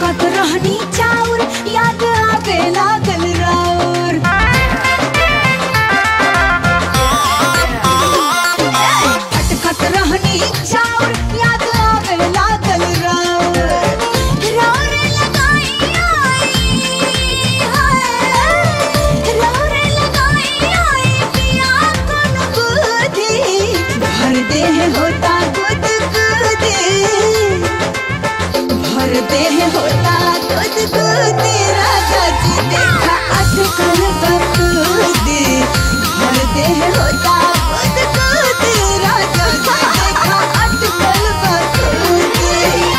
अटकत रहनी चाउर याद आवे लागल राउर अटकत रहनी चाउर याद आवे लागल राउर राउर लगाई आई हाय राउर लगाई आई पिया कोन बुद्धि भर देह होता गुद गुदी भर देह होता दूध दूध राजा जी देखा अटकल बकूदी भर देह होता दूध दूध राजा जी देखा अटकल बकूदी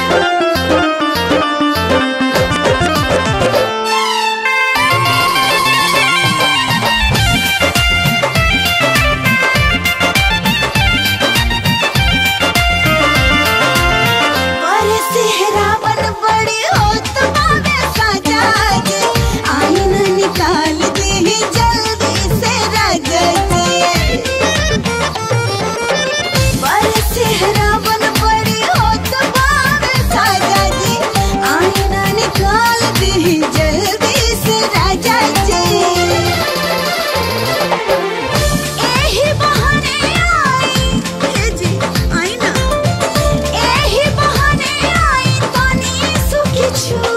पर सेहरावन बड़ी होत बावे सजा जी आईन निकाल दे जल्दी से राजा जी पर सेहरावन बड़ी होत बावे सजा जी आईन निकाल दे जल्दी से राजा जी एही बहाने आई हे जी आई ना एही बहाने आई तनी सुखी छु